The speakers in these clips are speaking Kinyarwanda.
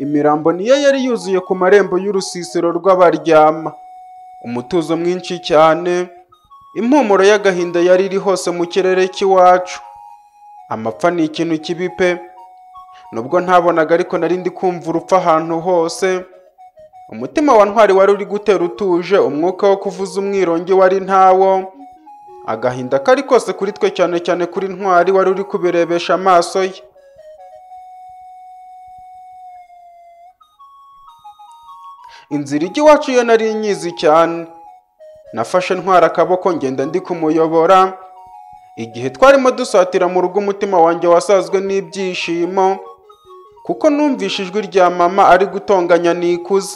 Imirambo niyo yari yuzuye ku marembo y'urusisiro rw'abaryama. Umutuzo mwinshi cyane, impumuro y'agahinda yari iri hose mu kirere cy'iwacu. Amapfa ni ikintu kibi pe! Nubwo ntabonaga ariko nari ndi kumva urupfu ahantu hose. Umutima wa Ntwari wari uri gutera utuje, umwuka wo kuvuza umwirongi wari ntawo. Agahinda kari kose kuri twe cyane cyane kuri Ntwari wari uri kubirebesha amaso ye. Inzira ijya iwacu yo nari nyizi cyane. Nafashe Ntwari akaboko ngenda ndi kumuyobora. Igihe twarimo dusatira mu rugo umutima wanjye wasazwe n'ibyishimo, kuko numvishe ijwi rya mama ari gutonganya nikuze.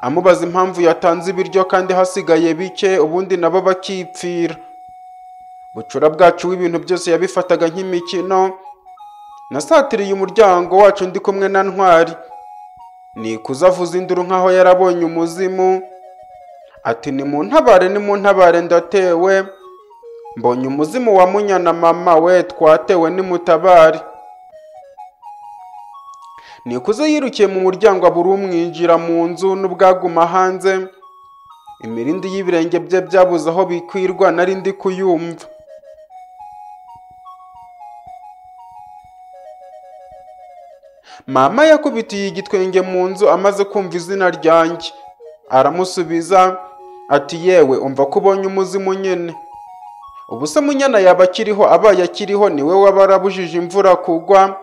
Amubaza impamvu yatanze ibiryo kandi hasigaye bike, ubundi nabo bakipfira. Bucura bwacu w'ibintu byose yabifataga nk'imikino. Nasatiriye umuryango wacu ndi kumwe na Ntwari. Nikuze avuza induru nk'aho yarabonye umuzimu. Ati nimuntabare nimuntabare ndatewe. Mbonye umuzimu wa munyana mama we twatewe nimutabare. Nikuze yirukiye mu muryango abura umwinjira mu nzu n'ubwaguma hanze. Imirindi y'ibirenge bye byabuze aho bikwirwa nari ndi kuyumva. Mama yakubitiye igitwenge mu nzu amaze kumva izina ryanjye. Aramusubiza ati yewe umva ko ubonye umuzimu nyine. Ubu se munyana yaba akiriho abaye akiriho ni we waba warabujije imvura kugwa.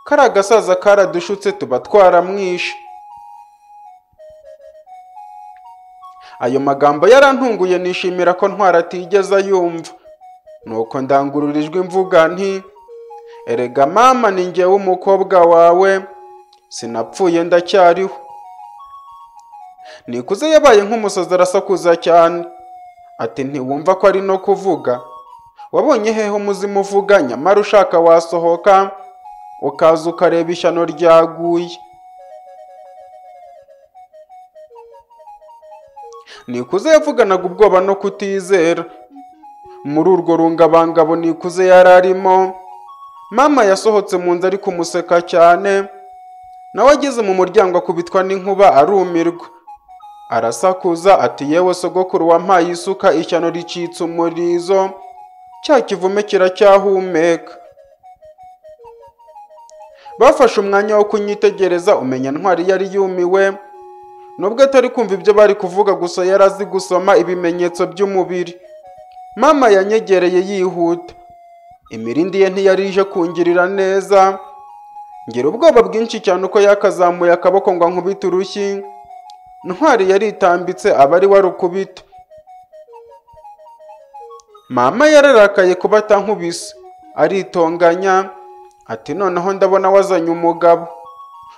Kari agasaza karadushutse tuba twaramwishe. Ayo magambo yarantunguye nishimira ko Ntwari atigeze ayumva. Nuko ndangurura ijwi mvuga nti erega mama ni njyewe umukobwa wawe sinapfuye ndacyariho. Nikuze yabaye nk'umusazi arasakuza cyane. Ati ntiwumva ko ari no kuvuga? Wabonye hehe umuzimu uvuga nyamara ushaka wasohoka ukaza ukareba ishyano ryaguye. Nikuze yavuganaga ubwoba no kutizera. Muri urwo rungabangabo Nikuze yari arimo, mama yasohotse mu nzu ari kumuseka cyane, nawe ageze mu muryango akubitwa n'inkuba arumirwa. Arasakuza ati yewe sogokuru wampaye isuka ishyano ricitse umurizo, cya kivume kiracyahumeka. Bafashe umwanya wo kunyitegereza umenya Ntwari yari yumiwe, nubwo atari kumva ibyo bari kuvuga gusa yari azi gusoma ibimenyetso by'umubiri. Mama yanyegereye yihuta. Imirindi ye ntiyari ije kungirira neza. Ngira ubwoba bwinshi cyane uko yakazamuye akaboko ngo ankubite urushyi. Ntwari yaritambitse aba ari warukubita. Mama yararakaye kuba atankubise, aritonganya ati noneho ndabona wazanye umugabo.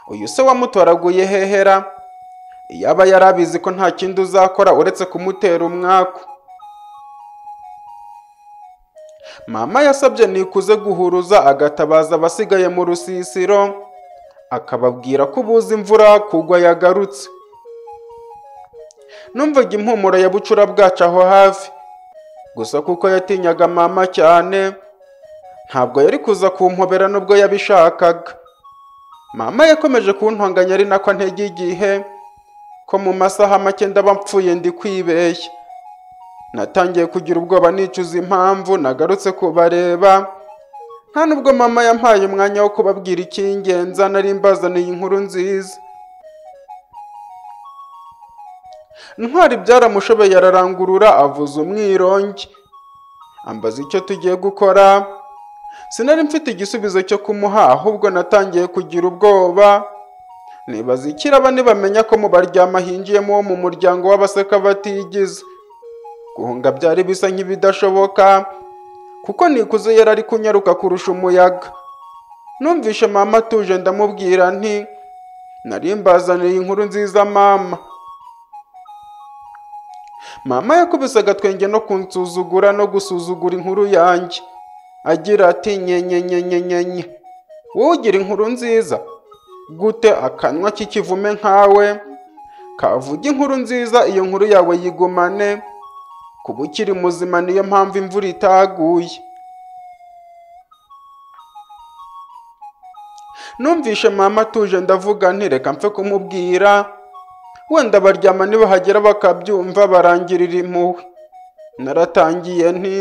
Uyu se wamutoraguye hehera? Yaba yarabizi ko nta kindi uzakora uretse kumutera umwaku. Mama yasabye Nikuze guhuruza agatabaza abasigaye mu rusisiro, akababwira ko ubuze imvura kugwa yagarutse. numvaga impumuro ya bucura bwacu aho hafi gusa kuko yatinyaga mama cyane ntabwo yari kuza kumpobera nubwo yabishakaga mama yakomeje kuntonganya ari nako antege igihe ko mu masaha make ndaba mpfuye ndi kwibeshya natangiye kugira ubwoba nicuza impamvu nagarutse kubareba nta nubwo mama yampaye umwanya wo kubabwira icy'ingenza nari mbazaniye inkuru nziza Ntwari byaramushobeye ararangurura avuza umwirongi. Ambaza icyo tugiye gukora. Sinari mfite igisubizo cyo kumuha ahubwo natangiye kugira ubwoba. Nibaza ikiraba nibamenya ko mu baryama hinjiyemo wo mu muryango w'abaseka batigize. Guhunga byari bisa nk'ibidashoboka kuko nikuze yari ari kunyaruka kurusha umuyaga. Numvishe mama atuje ndamubwira nti nari mbazaniye inkuru nziza mama. Mama yakubise agatwenge no kunsuzugura no gusuzugura inkuru yanjye. Agira ati nyenyenyenyenyenye. Wowe ugira inkuru nziza? Gute akanwa k'ikivume nkawe? Kavuga inkuru nziza iyo nkuru yawe yigumane. Kuba ukiri muzima niyo mpamvu imvura itaguye. numvishe mama atuje ndavuga nti reka mpfe kumubwira wenda baryama nibahagera bakabyumva barangirira impuhwe naratangiye nti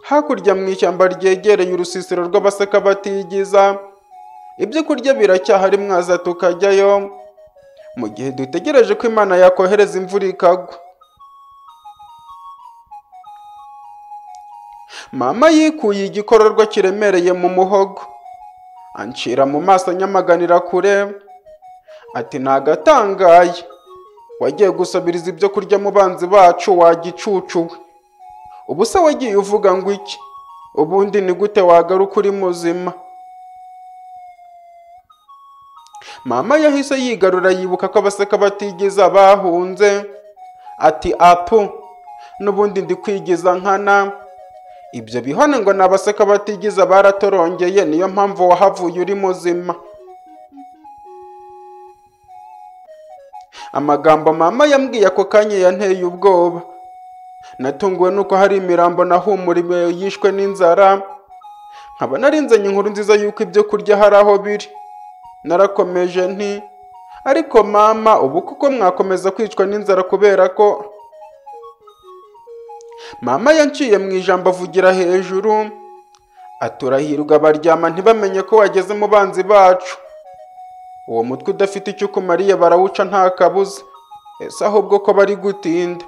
hakurya mu ishyamba ryegereye urusisiro rw'abaseka batigiza ibyo kurya biracyahari mwaza tukajyayo mu gihe dutegereje ko imana yakohereza imvura ikagwa mama yikuye igikororwa kiremereye mu muhogo ancira mu maso anyamaganira kure ati nagatangaye wagiye gusabiriza ibyo kurya mu banzi bacu wagicucu we ubu se wagiye uvuga ngo iki ubundi ni gute wagaruka uri muzima mama yahise yigarura yibuka ko abaseka batigiza bahunze ati apu n'ubundi ndi kwigiza nkana ibyo bihane ngo ni abaseka batigiza baratorongeye niyo mpamvu wahavuye uri muzima amagambo mama yambwiye ako kanya yanteye ubwoba natunguwe nuko hari imirambo nahumuriwe yishwe n'inzara nkaba narinzanye inkuru nziza yuko ibyo kurya hari aho biri narakomeje nti ariko mama ubu kuko mwakomeza kwicwa n'inzara kubera ko mama yanciye mu ijambo avugira hejuru aturahirwa baryama ntibamenye ko wageze mu banzi bacu uwo mutwe udafite icyo ukumariye barawuca nta kabuza ese ahubwo ko bari gutinda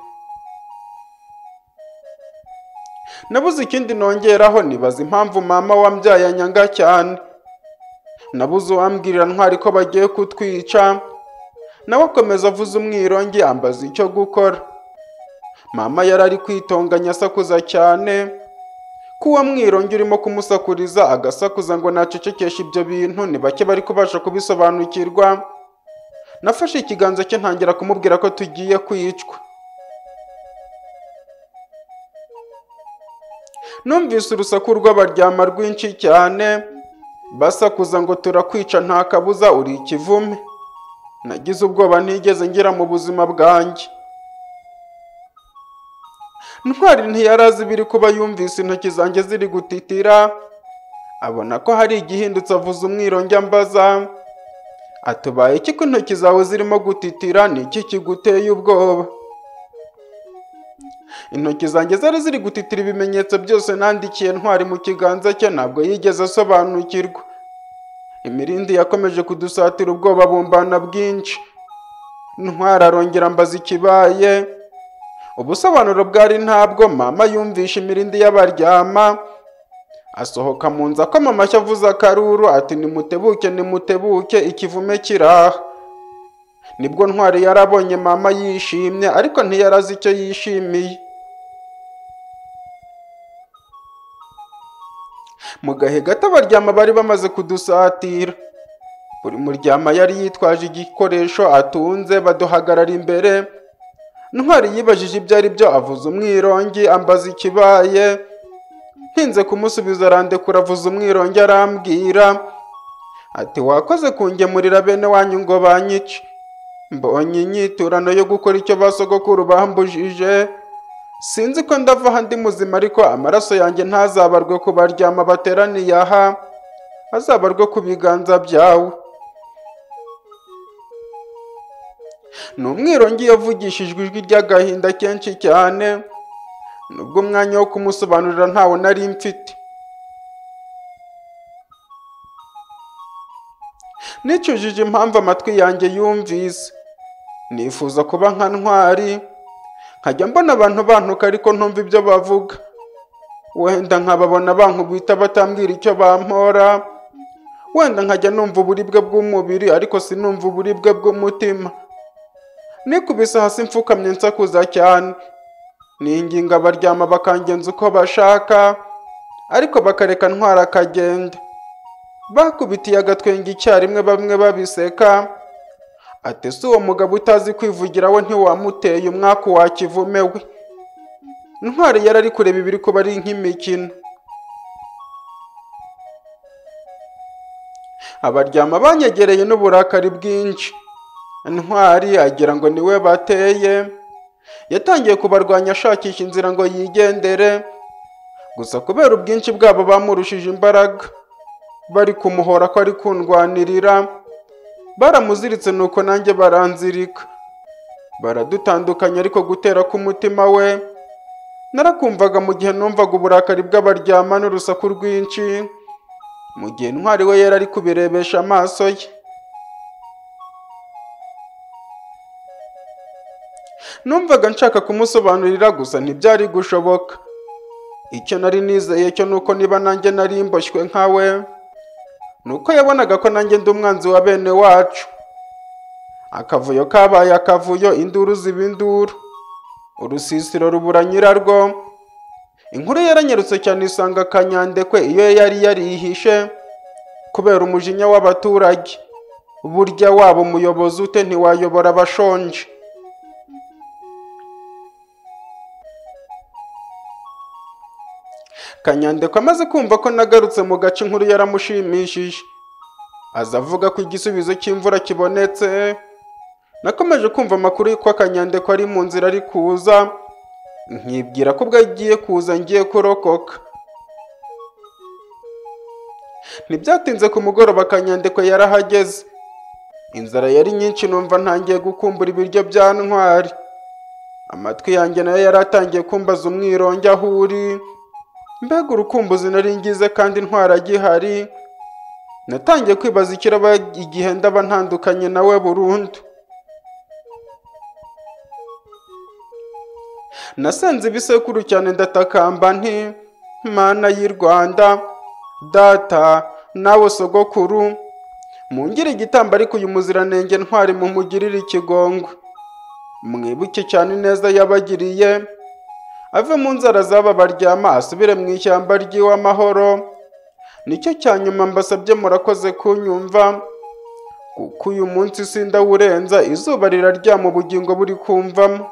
nabuze ikindi nongeraho nibaza impamvu mama wambyaye anyanga cyane nabuze uwambwirira ntwari ko bagiye kutwica nawe akomeza avuze umwirongi ambaza icyo gukora mama yari ari kwitonganya asakuza cyane ko uwo mwirongi urimo kumusakuriza agasakuza ngo nacecekeshe ibyo bintu ni bake bari kubasha kubisobanukirwa nafashe ikiganza cye ntangira kumubwira ko tugiye kwicwa numvise urusaku rw'abaryama rwinshi cyane basakuza ngo turakwica nta kabuza uri ikivume nagize ubwoba ntigeze ngira mu buzima bwanjye ntwari ntiyari azi ibiri kuba yumvise intoki zanjye ziri gutitira abona ko hari igihindutse avuze umwirongi ambaza atubaye iki ko intoki zawe zirimo gutitira ni iki kiguteye ubwoba intoki zanjye zari ziri gutitira ibimenyetso byose nandikiye ntwari mu kiganza cye ntabwo yigeze asobanukirwa imirindi yakomeje kudusatira ubwoba bumbana bwinshi ntwari arongera ambaza ikibaye ubusobanuro bwari ntabwo mama yumvishe imirindi y'abaryama asohoka mu nzu akoma amashyi avuze akaruru ati nimutebuke nimutebuke ikivume kiraha nibwo ntwari yarabonye mama yishimye ariko ntiyarazi icyo yishimiye mu gahe gato abaryama bari bamaze kudusatira buri muryama yari yitwaje igikoresho atunze baduhagarara imbere ntwari yibajije ibyo ari byo avuza umwirongi ambaza ikibaye ntinze kumusubiza arandekura avuza umwirongi arambwira ati wakoze kungemurira bene wanyu ngo banyice mbonye inyiturano yo gukora icyo basogokuru bambujije sinzi ko ndava aha ndi muzima ariko amaraso yanjye ntazabarwe ku baryama bateraniye aha azabarwe ku biganza byawe ni umwirongi yavugishijwe ijwi ry'agahinda kenshi cyane nubwo umwanya wo kumusobanurira ntawo nari mfite nicujije impamvu amatwi yanjye yumvise nifuza kuba nka ntwari nkajya mbona abantu bantuka ariko ntumva ibyo bavuga wenda nkababona bankubita batambwira icyo bampora wenda nkajya numva uburibwe bw'umubiri ariko sinumva uburibwe bw'umutima nikubise hasi mfukamye nsakuza cyane ninginga abaryama bakangenza uko bashaka ariko bakareka ntwara akagenda bakubitiye agatwenge icyarimwe bamwe babiseka ati si uwo mugabo utazi kwivugira we ntiwamuteye umwaku wakivume we intwari yari ari kureba ibiri kuba ari nk'imikino abaryama banyegereye n'uburakari bwinshi intwari agira ngo niwe bateye yatangiye kubarwanya ashakisha inzira ngo yigendere gusa kubera ubwinshi bwabo bamurushije imbaraga bari kumuhora ko ari kundwanirira baramuziritse nuko nanjye baranzirika baradutandukanya ariko gutera k'umutima we narakumvaga mu gihe numvaga uburakari bw'abaryama n'urusaku rwinshi mu gihe intwari we yari ari kubirebesha amaso ye numvaga nshaka kumusobanurira gusa ntibyari gushoboka icyo nari nizeye cyo nuko niba nanjye nari mboshywe nkawe nuko yabonaga ko nanjye ndi umwanzi wa bene wacu akavuyo kabaye akavuyo induru ziba induru urusisiro rubura nyirarwo inkuru yaranyarutse cyane isanga kanyandekwe iyo yari yarihishe kubera umujinya w'abaturage burya waba umuyobozi ute ntiwayobora abashonje kanyandekwe amaze kumva ko nagarutse mu gace inkuru yaramushimishije aza avuga ko igisubizo cy'imvura kibonetse nakomeje kumva amakuru y'uko akanyandekwe ari mu nzira ari kuza nkibwira ko ubwo agiye kuza ngiye kurokoka ntibyatinze ku mugoroba akanyandekwe yarahageze inzara yari nyinshi numva ntangiye gukumbura ibiryo bya ntwari amatwi yanjye nayo yari atangiye kumbaza umwironge aho uri mbega urukumbuzi nari ngize kandi ntwara agihari natangiye kwibaza ikiraba igihe ndaba ntandukanye nawe burundu nasenze ibisekuru cyane ndatakamba nti mana y'i rwanda data nawe sogokuru mungire igitambo ariko uyu muziranenge ntwari mumugirire ikigongwe mwibuke cyane neza yabagiriye ave mu nzara z'aba baryama asubire mu ishyamba ry'iw'amahoro nicyo cya nyuma mbasabye murakoze kunyumva kuko uyu munsi sindawurenza izuba riraryama ubugingo buri kumvamo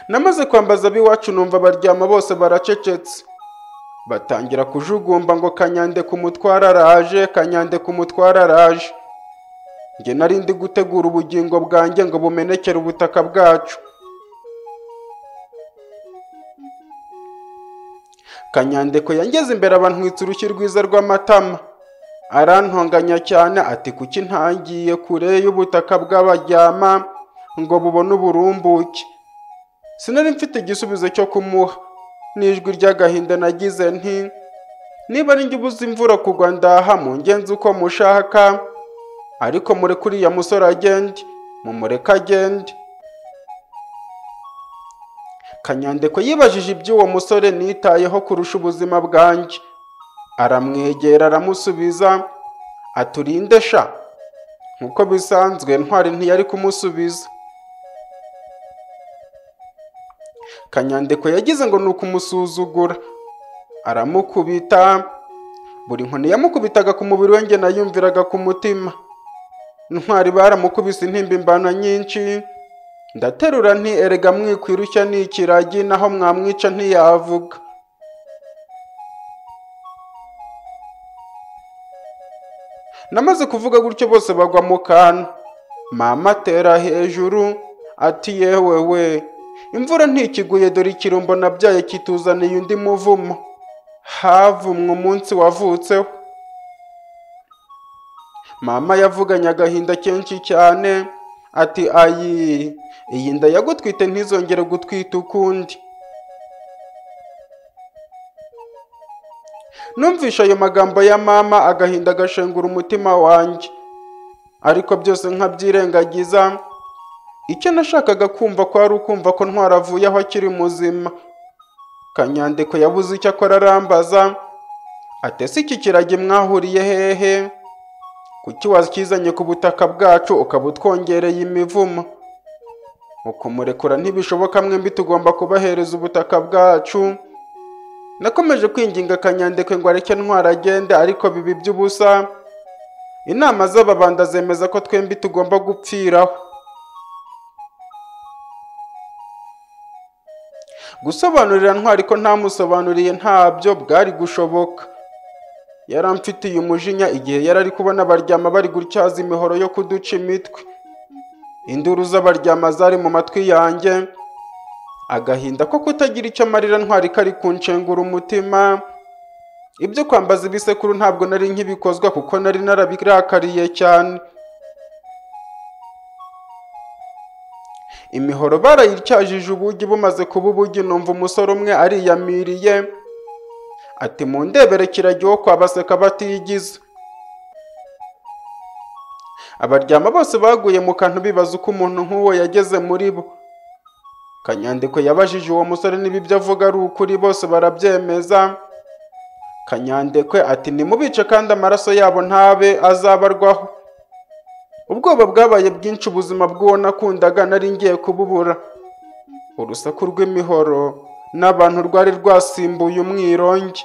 namaze kwambaza ab'iwacu numva baryama bose baracecetse batangira kujugumba ngo kanyande ku mutware araje kanyande ku mutware araje njye nari ndi gutegura ubugingo bwanjye ngo bumenekere ubutaka bwacu kanyandeko yangeze imbere abantwitse urushyi rwiza rw'amatama arantonganya cyane ati kuki ntangiye kure y'ubutaka bw'abaryama ngo bubone uburumbuke sinari mfite igisubizo cyo kumuha n'ijwi ry'agahinda nagize nti niba njye ubuze imvura kugwa ndaha mungenzi uko mushaka ariko mureke uriya musore agende mumureke agende kanyandeko yibajije iby'uwo musore nitayeho kurusha ubuzima bwanjye aramwegera aramusubiza aturinde sha nk'uko bisanzwe ntwari ntiyari kumusubiza kanyandeko yagize ngo ni ukumusuzugura aramukubita buri nkoni yamukubitaga ku mubiri we njye nayumviraga ku mutima ntwari baramukubise intimbimbano nyinshi ndaterura nti erega mwikwirushya ni ikiragi naho mwamwica ntiyavuga namaze kuvuga gutyo bose bagwa mu kantu mama atera hejuru ati yewe we imvura ntikiguye dore ikirumbo nabyaye kituzaniye undi muvumo havumwe umunsi wavutseho mama yavuganye agahinda kenshi cyane ati ayi iyi nda yagutwite ntizongere gutwita ukundi numvisha ayo magambo ya mama agahinda agashengura umutima wanjye ariko byose nkabyirengagiza icyo nashakaga kumva kwari ukumva ko ntwaravuye aho akiri muzima kanyandiko yabuze icyo akora arambaza atese iki kiragi mwahuriye hehe kuki wakizanye ku butaka bwacu ukaba utwongereye imivumo ukumurekura ntibishoboka mwembi tugomba kubahereza ubutaka bwacu nakomeje kwinginga kanyandekwe ngo areke ntwara agende ariko bibi by'ubusa inama z'ababanda zemeza ko twembi tugomba gupfiraho gusobanurira ntwari ko ntamusobanuriye ntabyo bwari gushoboka yaramfitiye umujinya igihe yari ari kubona abaryama bari gutyaza imihoro yo kuduca imitwe induru z'abaryama zari mu matwi yanjye agahinda ko kutagira icyo amarira ntwari kari kunshengura umutima ibyo kwambaza ibisekuru ntabwo nari nkibikozwa kuko nari narabirakariye cyane imihoro barayityajije ubugi bumaze kuba ubugi numva umusore umwe ariyamiriye ati mundebere kiragi wo kwa baseka batiyigize abaryama bose baguye mu kantu bibaza uko umuntu nk'uwo yageze muri bo kanyandiko yabajije uwo musore niba ibyo avuga ari ukuri bose barabyemeza kanyandekwe ati nimubice kandi amaraso yabo ntabe azabarwaho ubwoba bwabaye bwinshi ubuzima bw'uwo nakundaga nari ngiye kububura urusaku rw'imihoro n'abantu rwari rwasimbuye umwirongi